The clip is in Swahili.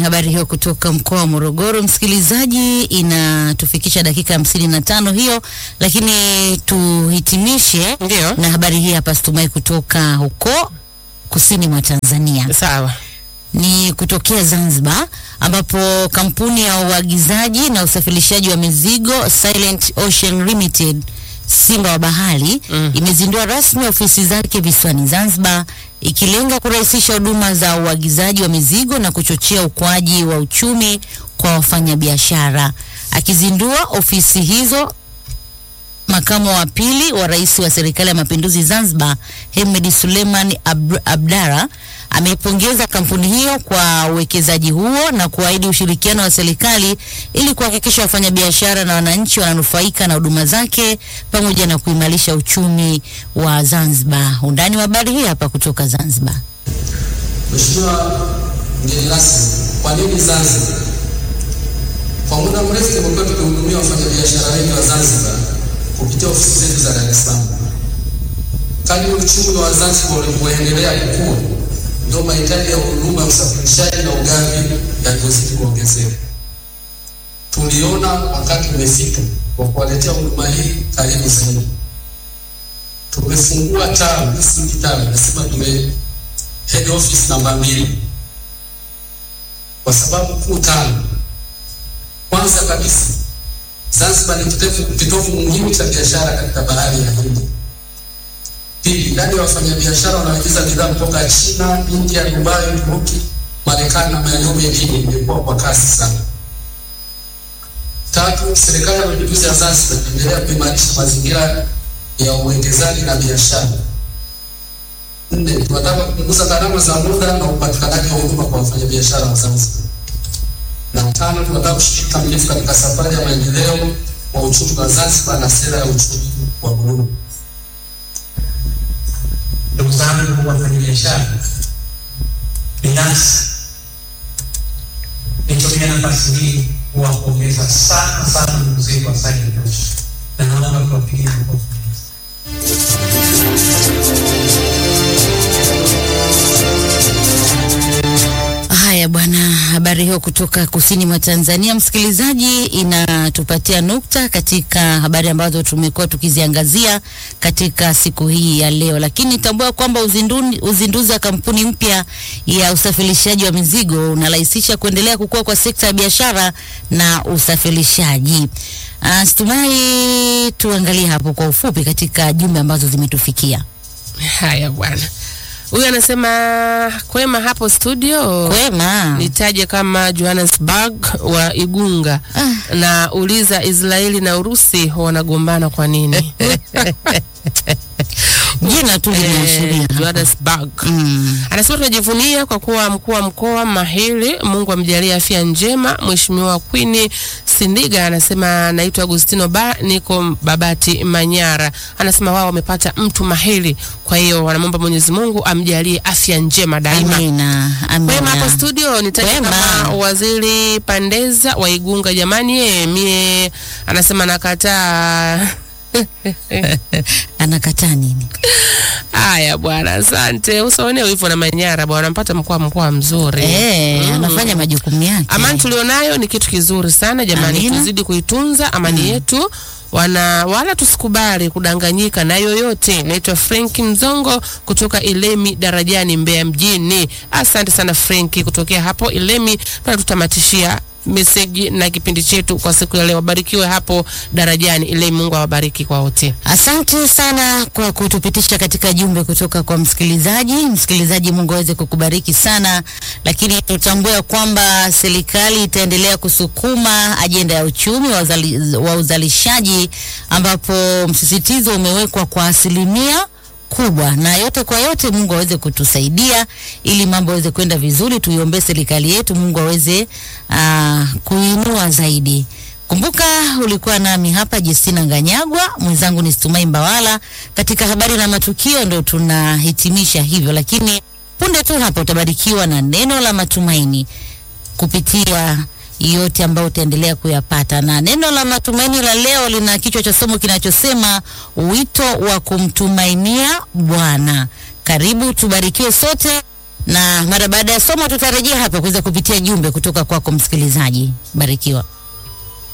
habari hiyo kutoka mkoa wa Morogoro, msikilizaji, inatufikisha dakika hamsini na tano hiyo, lakini tuhitimishe Ndio. na habari hii hapa Stumai kutoka huko kusini mwa Tanzania Sawa. ni kutokea Zanzibar ambapo kampuni ya uagizaji na usafirishaji wa mizigo Silent Ocean Limited Simba wa Bahari Mm. imezindua rasmi ofisi zake visiwani Zanzibar ikilenga kurahisisha huduma za uagizaji wa mizigo na kuchochea ukuaji wa uchumi kwa wafanyabiashara. Akizindua ofisi hizo makamu wa pili wa rais wa serikali ya mapinduzi Zanzibar Hemed Suleiman Ab Abdara ameipongeza kampuni hiyo kwa uwekezaji huo na kuahidi ushirikiano wa serikali ili kuhakikisha wafanyabiashara na wananchi wananufaika na huduma zake pamoja na kuimarisha uchumi wa Zanzibar. Undani wa habari hii hapa kutoka Zanzibar. Mheshimiwa mgeni rasmi, kwa nini Zanzibar? Kwa muda mrefu tumekuwa tukihudumia wafanyabiashara wengi wa Zanzibar kupitia ofisi zetu za Dar es Salaam. Kadri uchumi wa Zanzibar ulivyoendelea kukua, ndio mahitaji ya huduma ya usafirishaji na ugavi yalivyozidi kuongezeka. Tuliona wakati umefika wa kuwaletea huduma hii karibu zaidi. Tumefungua tawi, si tawi, nasema tume head office namba mbili kwa sababu kuu tano. Kwanza kabisa, Zanzibar ni kitovu kitovu muhimu cha biashara katika bahari ya Hindi. Pili, idadi ya wafanyabiashara wanaoagiza bidhaa kutoka China, India, Dubai, Uturuki, Marekani na maeneo mengine imekuwa kwa kasi sana. Tatu, serikali ya mapinduzi ya Zanzibar inaendelea kuimarisha mazingira ya uwekezaji na biashara. Nne, tunataka kupunguza gharama za muda na upatikanaji wa huduma kwa wafanyabiashara wa Zanzibar. Na tano, tunataka kushiriki kikamilifu katika safari ya maendeleo wa uchumi wa Zanzibar na sera ya uchumi wa buluu. Ndugu zangu wafanyabiashara, binafsi nitumia nafasi hii kuwapongeza sana sana ndugu zetu wa Silent Ocean na naomba tuwapigie makofi. Haya bwana, habari hiyo kutoka kusini mwa Tanzania, msikilizaji, inatupatia nukta katika habari ambazo tumekuwa tukiziangazia katika siku hii ya leo, lakini tambua kwamba uzinduni- uzinduzi wa kampuni mpya ya usafirishaji wa mizigo unarahisisha kuendelea kukua kwa sekta ya biashara na usafirishaji. Uh, Stumai, tuangalie hapo kwa ufupi katika jumbe ambazo zimetufikia. Haya bwana. Huyu anasema kwema hapo studio. Kwema. Nitaje kama Johannesburg wa Igunga Ah. na uliza Israeli na Urusi wanagombana kwa nini? Jina tu linaashiria Eh, hapo. Johannesburg. Mm. Anasema tunajivunia kwa kuwa mkuu wa mkoa mahiri, Mungu amjalie afya njema. Mheshimiwa Queen Sindiga anasema naitwa Agustino ba niko Babati Manyara. Anasema wao wamepata mtu mahiri, kwa hiyo wanamwomba Mwenyezi Mungu amjalie afya njema daima. Amina, Kwema hapo amina. studio nitaje Kwema. kama waziri Pandeza wa Igunga. Jamani ye, mie anasema nakataa. Anakataa nini? Haya bwana, asante. Usaone hivyo na Manyara bwana, mpata mkoa mkoa mzuri. Eh, Mm. anafanya majukumu yake. Amani tulionayo ni kitu kizuri sana jamani, Amina. tuzidi kuitunza amani yetu wana wala tusikubali kudanganyika na yoyote. Naitwa Frank Mzongo kutoka Ilemi Darajani, Mbeya mjini. Asante sana Frank kutokea hapo Ilemi, na tutamatishia meseji na kipindi chetu kwa siku ya leo. Barikiwe hapo Darajani Ilemi, Mungu awabariki kwa wote. Asante sana kwa kutupitisha katika jumbe kutoka kwa msikilizaji. Msikilizaji, Mungu aweze kukubariki sana, lakini tutambue kwamba serikali itaendelea kusukuma ajenda ya uchumi wa, uzali, wa uzalishaji ambapo msisitizo umewekwa kwa asilimia kubwa na yote kwa yote, Mungu aweze kutusaidia ili mambo yaweze kwenda vizuri. Tuiombee serikali yetu, Mungu aweze uh, kuinua zaidi. Kumbuka ulikuwa nami hapa Justina Nganyagwa, mwenzangu ni Stumai Mbawala. Katika habari na matukio ndo tunahitimisha hivyo, lakini punde tu hapa utabarikiwa na neno la matumaini kupitia yote ambayo utaendelea kuyapata. Na neno la matumaini la leo lina kichwa cha somo kinachosema wito wa kumtumainia Bwana. Karibu tubarikiwe sote na mara baada ya somo tutarejea hapa kuweza kupitia jumbe kutoka kwako msikilizaji. Barikiwa.